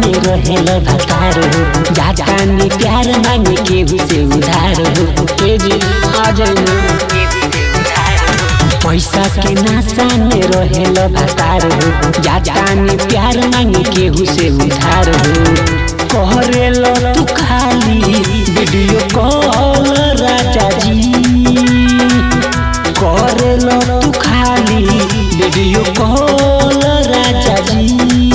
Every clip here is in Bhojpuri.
में रहेल भतार हो जाता ने प्यार मांगे केहू से उधार हो के जी आ जाइए पैसा के नाशा में रहेल भतार हो जाता ने प्यार मांगे केहू से उधार हो कहरेल तू खाली वीडियो कॉल राजा जी करेल तू खाली वीडियो कॉल राजा जी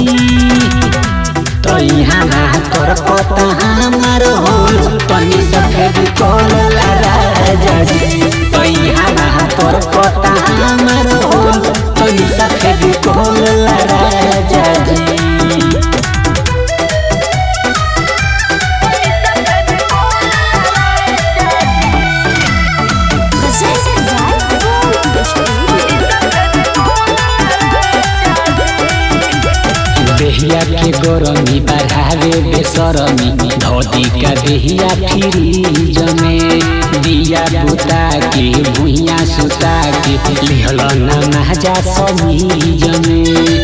तो यहाँ ना तोर पता हमार हो तनी सफेद कॉल राजा जी तो यहाँ ना तोर पता हमार हो तनी सफेद कॉल राजा जी Presented by Gold Studio. देहिया के गरमी बढ़ावे बेसरमी धोती का देहिया फ्रीज में दिया बुता के भुइया सुता के लिहल न महजा समीज में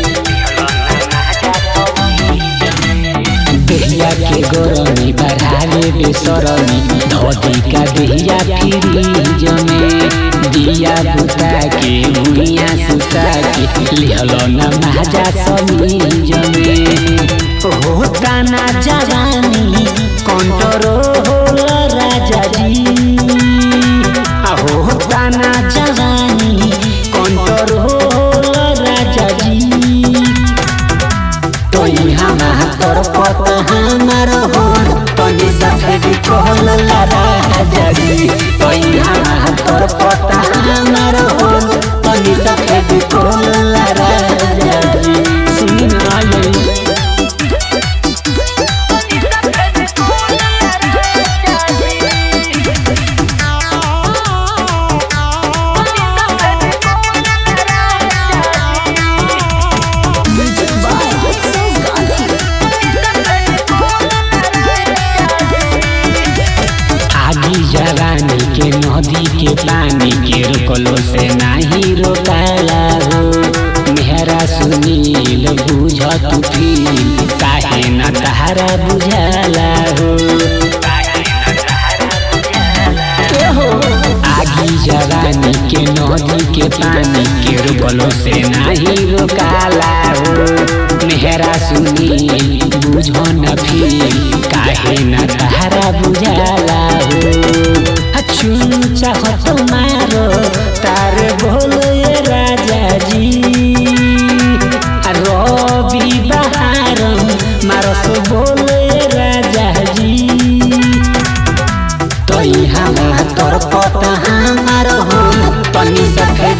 देहिया के गरमी बढ़ावे बेसरमी धोती का देहिया फ्रीज में दिया बुता के भुइया सुता के लिहल न महजा समीज में होता ना जवानी कंट्रोल राजा जी आ होता ना जवानी कंट्रोल राजा जी तो यहाँ तोर पता हमार हो तनी सफेद कहल राजा जी तो यहाँ तोर पता हमार हो तनी सफेद कहल राजा जी सुन आई Music by Utsav Gandhi. आगी जवानी के नदी के पानी के रोकलो से नाही रोकाला हो मेहरा सुनील बुझ तू फील काहे न तहारा बुझाला हो आगी जवानी के नदी के पानी के रोकलो से नाही रोकाला हो मेहरा सुनील बुझ न फील काहे न तहारा बुझाला हो चुन चाहत मारो तार बोल राजा जी आ रवि बहारम मारस बोल राजा जी तो यहाँ तोर पता हमार हो तनी सफेद